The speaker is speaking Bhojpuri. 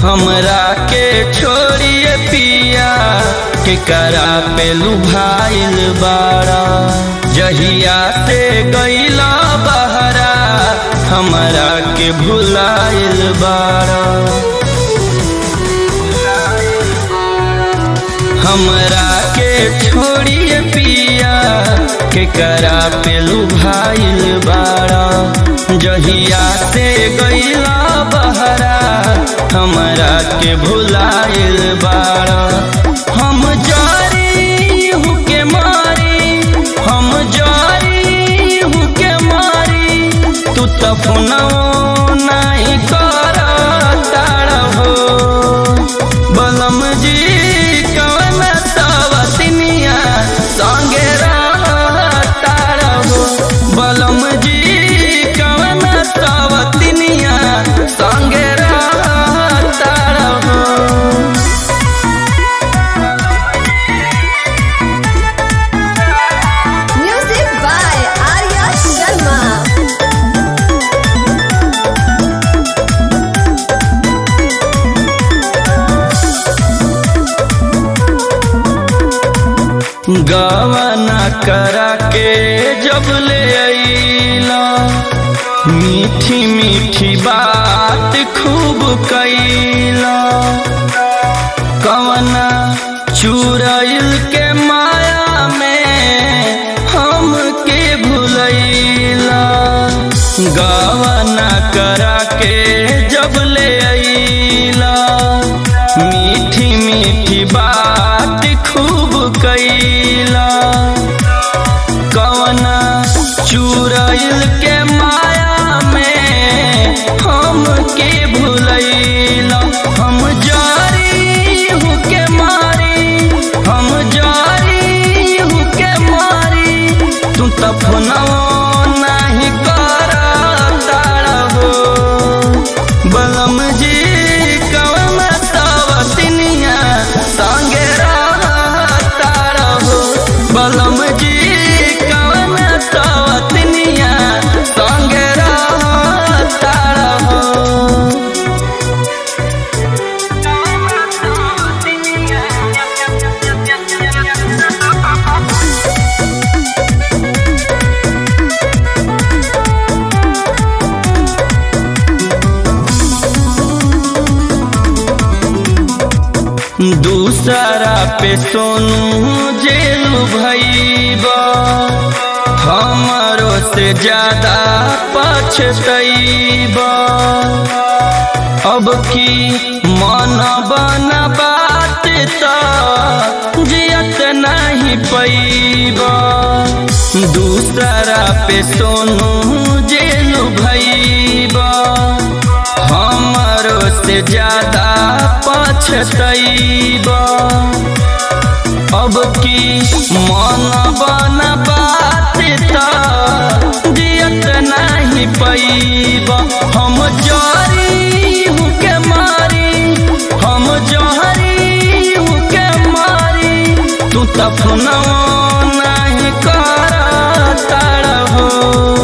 हमरा के छोड़िए पिया के करा पे लुभाइल बाड़ा जहिया से गईला बहरा हमरा के भुलाइल बाड़ा हमरा के छोड़िए पिया के करा पे लुभाइल बाड़ा जहिया से गईला बहरा हमरा के भुलाइल बाड़ा हम जारी हूँ के मारी हम जारी हूँ के मारी तू तो फोनवो नहीं कर हो बलम जी कवन सवतनिया संगे हो बलम जी कवन सवतनिया संगे हो Music by Arya Sharma. गवना करा के जब ले अइला मीठी मीठी बात खूब कैला कवना चुरैल के माया में हम के भुलैला गवना करा के जब ले अइला मीठी मीठी बात खूब कैला कवना चुरैल के माया में हम के भुलैला हम जारी हूँ के मारी हम जारी हूँ के मारी तू तो फोनवो नहीं कर हो बलम जी कवन सवतनिया संगे हो बलम जी कवन सवतनिया संगे हो दूसरा पे सोनू जेलू भैबा हमारो से ज्यादा पछतैबा अब की मन बन बात तो जियत नहीं पैबा दूसरा पे सोनू जेलू भैबा हमारो से ज्यादा पछतैबा अब की मन बन बात तो जियत नहीं पैबा हम जारी हूँ के मारी हम जहरी हूँ के मारी तू तो फोनवो नहीं कर हो